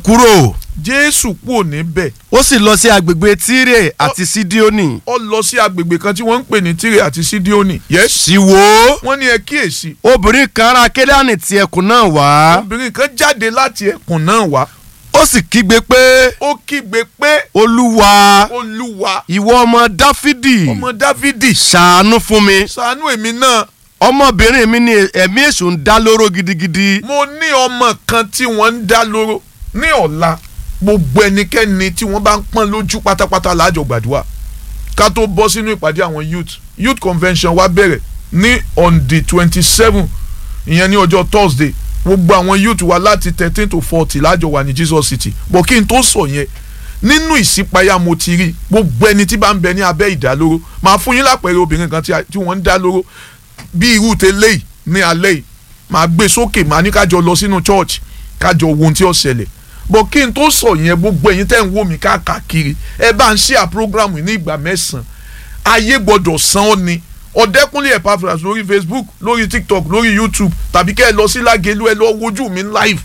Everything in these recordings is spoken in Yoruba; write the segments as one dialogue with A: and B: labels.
A: kúrò
B: jésù kúrò níbẹ̀
A: ó sì lọ sí agbègbè tírè àti sídíónì
B: ó lọ sí agbègbè kan tí wọ́n ń pè ní tírè àti sídíónì yes
A: sì wò ó
B: wọ́n ní ẹ kíyèsí
A: obìnrin kan ará kédáàní ti ẹkùn náà wá
B: obìnrin kan jáde láti ẹkùn náà wá
A: ó sì kígbe pé
B: ó kígbe pé
A: olúwa
B: olúwa
A: ìwọ ọmọ dáfídì
B: ọmọ dávidi
A: ṣàánú fún mi
B: ṣàánú èmi náà
A: ọmọbìnrin mi ní ẹ̀mí èṣù ń dá lóró gidigidi
B: mo ní ọmọ kan tí wọ́n ń dá lóró ní ọ̀la gbogbo ẹnikẹ́ni tí wọ́n bá ń pọ́n lójú pátápátá láàjọ gbàdúrà ká tó bọ́ sínú ìpàdé àwọn youth youth convention wa bẹ̀rẹ̀ ní on the twenty seven ìyẹn ní ọjọ́ thursday gbogbo àwọn youth wa láti thirteen to forty láàjọ wà ní jesus city bọ̀ kí n tó sọ yẹn nínú ìṣípayá mo ti rí gbogbo ẹni tí bá ń bẹ ní abẹ́ ìdálóró máa fún yín lápẹẹrẹ obìnrin kan tí a- tí wọ́n ń dá lóró bí irú tẹ́lẹ̀ yìí ní alẹ́ yìí máa gbé sókè máa ní kájọ lọ sínú church kájọ wo ohun tí ó ṣẹlẹ̀ bọ̀ kí n tó sọ yẹn gbogbo ẹ̀yin tẹ́ ń wò mí káàkiri ẹ bá ń ṣe à program yìí ní ìgbà mẹ́sàn-án ayé gbọ́dọ̀ san ọ́ ni ọ̀dẹ́kúnlé Epaphras lórí Facebook lórí TikTok lórí YouTube tàbí kẹ́ ẹ lọ sí Lágelú ẹ lọ wojú mi live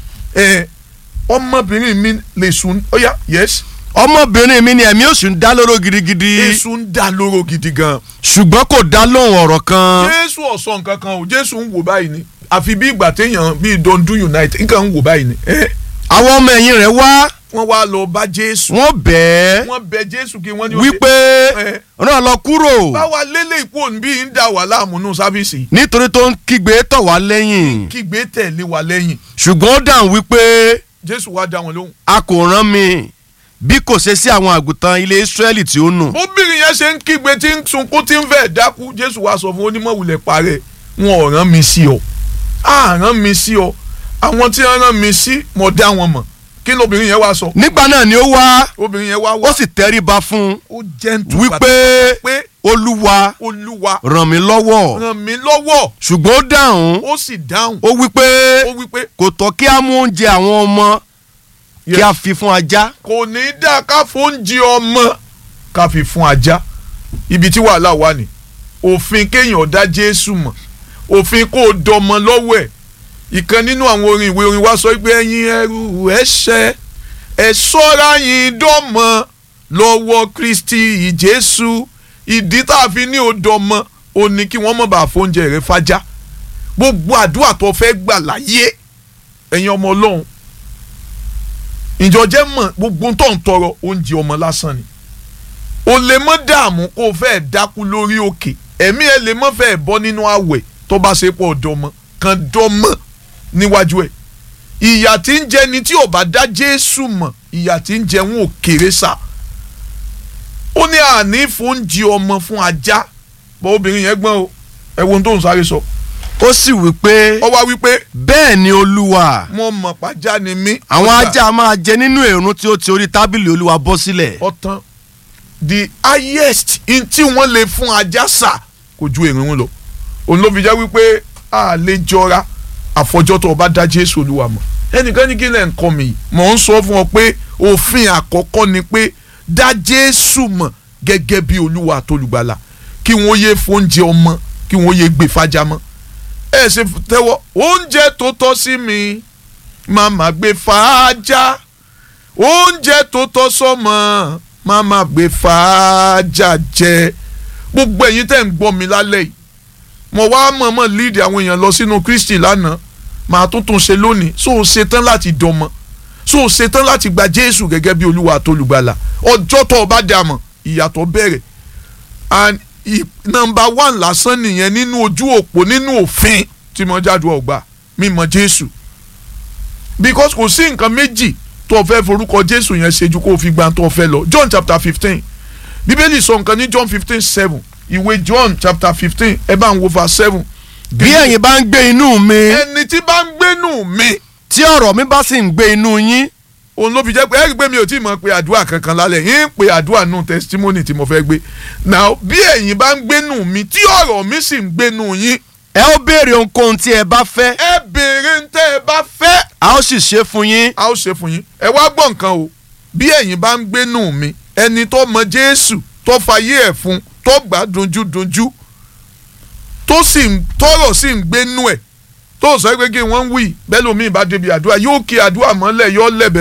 B: ẹ ọmọbìnrin mi lè sùn ọ̀yà yes
A: ọmọbìnrin mi ní ẹ̀mí èṣù ń dá lóró gidigidi
B: Jésù ń dá lóró gidi gan
A: ṣùgbọ́n kò dá lóhùn ọ̀rọ̀ kan
B: Jésù ọ̀sán nǹkan kan o Jésù ń wò báyìí ni àfi bí ìgbà téèyàn bíi Dondu United nǹkan ń wò báyìí ni ẹ
A: àwọn ọmọ ẹ̀yìn rẹ̀ wá
B: wọ́n wá lọ bá Jésù
A: wọ́n bẹ́ẹ̀
B: wọ́n bẹ Jésù kí wọ́n ní ó
A: wípé
B: ṣe- ẹ,
A: ràn lọ kúrò
B: báwa lélẹ̀ ìpò òǹbí ń dà wá láàmú nù sáfíìsì
A: nítorí tó ń kígbe tọ̀ wá lẹ́yìn
B: kígbe tẹ̀lé wa lẹ́yìn
A: ṣùgbọ́n ó dáhùn wípé
B: Jésù wá dá wọn lóhùn.
A: a kò rán mi bí kò ṣe sí àwọn àgùntàn ilé Ísírẹ́lì tí ó nù
B: bóbìnrin yẹn ṣe ń kígbe tí ń sunkún tí ń fẹ́ dákú Jésù wá sọ fún onímọ̀wulẹ̀ parẹ́ wọn ò rán mi sí ọ á rán mi sí ọ àwọn tí wọ́n rán mi sí mo dá wọn mọ̀ kí lóbìnrin yẹn wá sọ
A: nígbà náà ni ó wá
B: obìnrin yẹn wá
A: ó
B: wá
A: sì tẹríba fún
B: ó jẹ́ǹtù
A: wípé
B: pé
A: olúwa
B: olúwa
A: ràn mí lọ́wọ́
B: ràn mí lọ́wọ́
A: ṣùgbọ́n ó dáhùn
B: ó sì dáhùn
A: ó wípé
B: ó wí pé
A: kò tọ́ kí á mú oúnjẹ àwọn ọmọ kí á fi fún ajá
B: kò ní í dá ká fóúnjẹ ọmọ ká fi fún ajá ibi tí wàhálà wà ní òfin kéèyàn dá Jésù mọ̀ òfin kó o dọmọ lọ́wọ́ ẹ̀ ìkan nínú àwọn orin ìwé orin wa sọ pé ẹ̀yin ẹrú ẹ̀ṣẹ̀ ẹ ṣọ́ra yín dọ́mọ lọ́wọ́ Kristi Jésù ìdí tá a fi ní o dọmọ o ní kí wọ́n mọ̀ bá fóúnjẹ rẹ fájá gbogbo àdúrà tó fẹ́ gbà láyé ẹ̀yin ọmọ Ọlọ́run ìjọ jẹ́ mọ̀ gbogbo tó ń tọrọ oúnjẹ ọmọ lásán ni o lè mọ́ dààmú kó o fẹ́ dákú lórí òkè ẹ̀mí ẹ̀ lè mọ́ fẹ́ bọ́ nínú àwẹ̀ tó bá ṣe pọ̀ dọ́mọ kan dọ́mọ níwájú ẹ̀ ìyà tí ń jẹ ni tí ò bá dá Jésù mọ̀ ìyà tí ń jẹ wọn ò kéré sá ó ní àní fóúnjẹ ọmọ fún ajá bọ́ obìnrin yẹn gbọ́n o ẹ wo ohun tó ń sáré sọ
A: ó sì wípé
B: ọ wá wípé
A: bẹ́ẹ̀ ni olúwa
B: mo mọ̀ pàjá ni mí
A: àwọn
B: Ọjà.
A: ajá máa jẹ nínú èrún tí ó ti orí tábìlì olúwa bọ́ sílẹ̀
B: ọtán the highest in tí wọ́n lè fún ajá sà kò ju èrìnrún lọ òun ló fi jẹ́ wípé a lè jọra àfọjọ́ tó o bá dá Jésù Olúwa mọ̀ ẹnìkan ní kí lẹ̀ ń kọ́ mi yìí mò ń sọ fún ọ pé òfin àkọ́kọ́ ni pé dá Jésù mọ̀ gẹ́gẹ́ bí Olúwa àtolùgbàlà kí wọ́n yé fóúnjẹ ọmọ kí wọ́n yé gbé fájá mọ́ ẹ ṣe tẹ́wọ́ oúnjẹ tó tọ́ sí mi màmá gbé fàájà oúnjẹ tó tọ́ sọ́mọ màmá gbé fàájà jẹ gbogbo ẹ̀yin tẹ́ ń gbọ́ mi lálẹ́ yìí mo wá mọ̀ọ́mọ̀ lead àwọn èèyàn lọ sínú Kristi lánàá màá tún tún ṣe lónìí so o ṣetán láti dọmọ so o ṣetán láti gba Jésù gẹ́gẹ́ bí Olúwa àtolùgbàlà ọjọ́ tó o bá dà mọ̀ ìyàtọ̀ bẹ̀rẹ̀ and i- number one lásán nìyẹn nínú ojú òpó nínú òfin tí mo jáde ọgbà mímọ̀ Jésù because kò sí nǹkan méjì tó o fẹ́ forúkọ Jésù yẹn ṣe ju kó o fi gba tó o fẹ́ lọ John chapter fifteen Bíbélì sọ nǹkan ní John fifteen seven ìwé John chapter fifteen ẹ bá ń wo verse seven.
A: bí ẹ̀yin bá ń gbé inú mi
B: ẹni tí bá ń gbénú mi
A: tí ọ̀rọ̀ mi bá sì ń gbé inú yín
B: òun ló fi jẹ́ pé ẹ rí i pé mi ò tí ì mọ̀ pé àdúrà kankan lálẹ́ yín ń pe àdúrà nù testimony tí mo fẹ́ gbé now bí ẹ̀yin bá ń gbénú mi tí ọ̀rọ̀ mi sì ń gbénú yín
A: ẹ ó béèrè ohunkóhun tí ẹ bá fẹ́
B: ẹ béèrè ń tẹ́ ẹ bá fẹ́
A: a ó sì ṣe fún yín
B: a ó ṣe fún yín ẹ wá gbọ́ nǹkan o bí ẹ̀yin bá ń gbénú mi ẹni tó mọ Jésù tó fayé ẹ̀ fún tó gbà dunjúdunjú tó sì ń tọrọ sì ń gbénú ẹ̀ tó sọ pé kí wọ́n ń wí bẹ́ẹ̀ lómi ìbá débi àdúrà yóò kí àdúrà mọ́lẹ̀ yóò lẹ̀bẹ̀